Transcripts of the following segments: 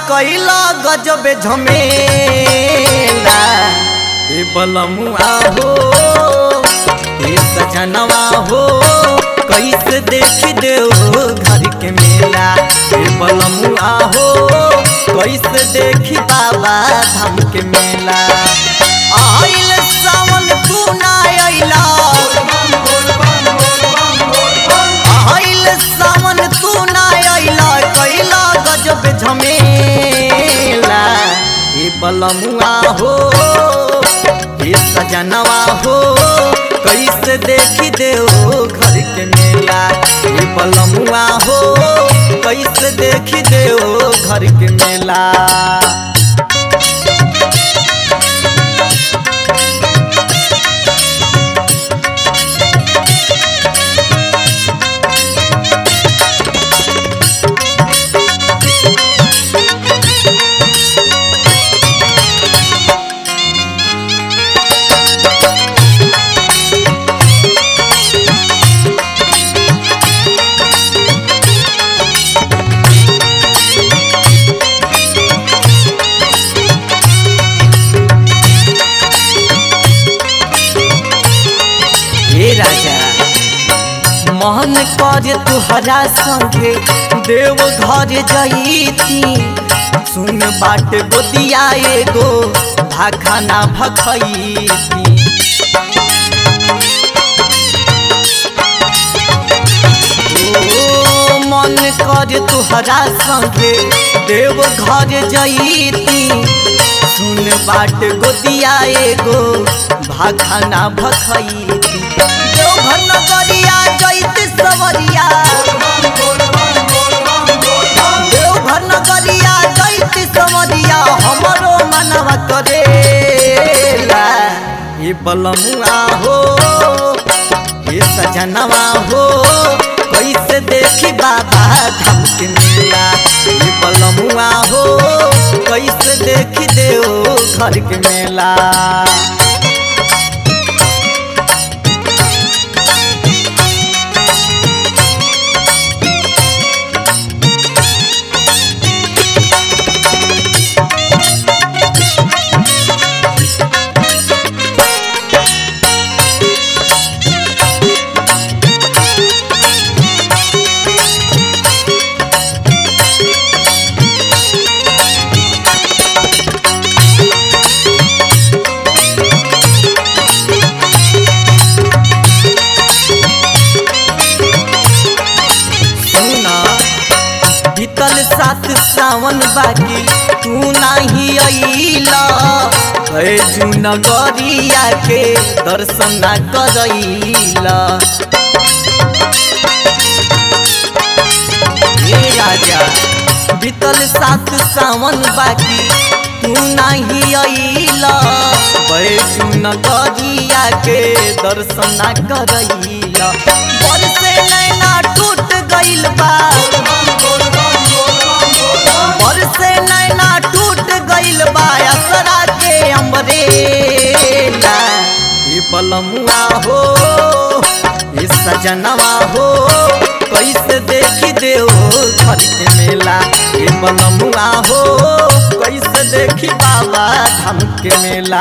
कैला गजब झमेला ए बलमुआ हो ए सजनवा हो कैसे देख देव घर के मेला ए बलमुआ हो कैसे देखी बाबा धाम के मेला आइल सावन तू ना अइला आइल सावन तू ना अइला कैला गजब झमेला ए बलमुआ हो ए सजनवा हो कैसे देखी देव घर के मेला ए बलमुआ हो कैसे देखी देव घर के मेला हे राजा मोहन कर तुहरा संगे देव घर जईती सुन बाट गोदिया एगो भाखाना भखैती ओ मन कर तुहरा संगे देव घर जईती सुन बाट गोदिया एगो भाखाना भखैती देवघर नगरिया जैत सवरिया देवघर नगरिया जैत सवरिया हमरो मनवा करेला ये बलमुआ हो ये सजनवा हो कैसे देखी बाबा धाम के मेला ये बलमुआ हो कैसे देखी देव घर के मेला सुना बीतल सात सावन बाकी तू नाही अइला है नगरिया के दर्शन ना करैला हे राजा बीतल सात सावन बाकी तू नाही अइला बैजू नगरिया के दर्शन ना करैला बरसे नैना टूट गइल बा बरसे नैना टूट गइल बा असरा के अम्बरेला ये बलमुआ हो ये सजनवा हो कैसे देखी देव घर के मेला ये बलमुआ हो कैसे देखी बाबा धाम के मेला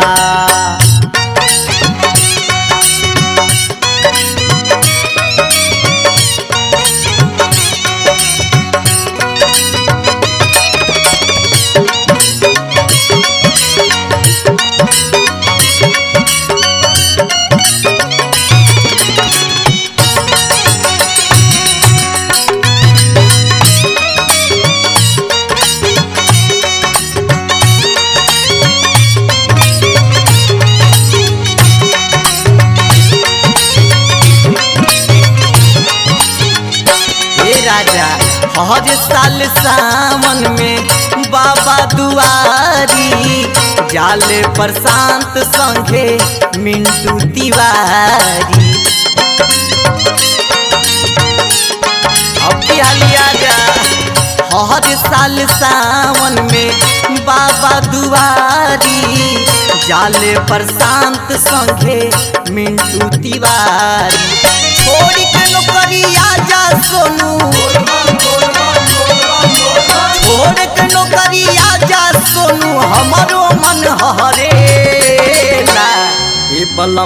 हे राजा हर साल सावन में बाबा दुआरी जाले प्रशांत संगे मिंटू तिवारी अब की हालिया जा हर साल सावन में बाबा दुआरी जाले प्रशांत संगे मिंटू तिवारी छोड़ी के नौकरिया जा सोनू छोड़ के नौकरिया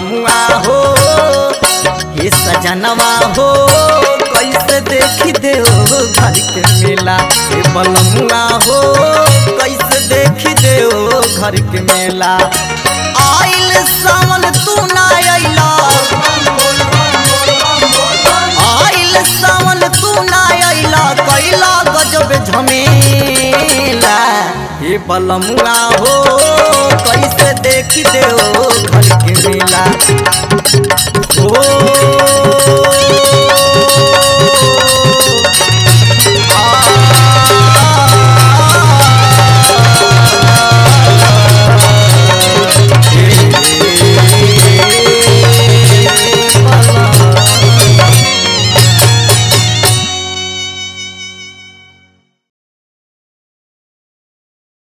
बलमुआ हो हे सजनवा हो कैसे देखी देव घर के मेला हे बलमुआ हो कैसे देखी देव घर के मेला आइल सावन तू ना अइला आइल सावन तू ना अइला कैला गजब झमेला हे बलमुआ हो कैसे देखी देव घर के मेला ओ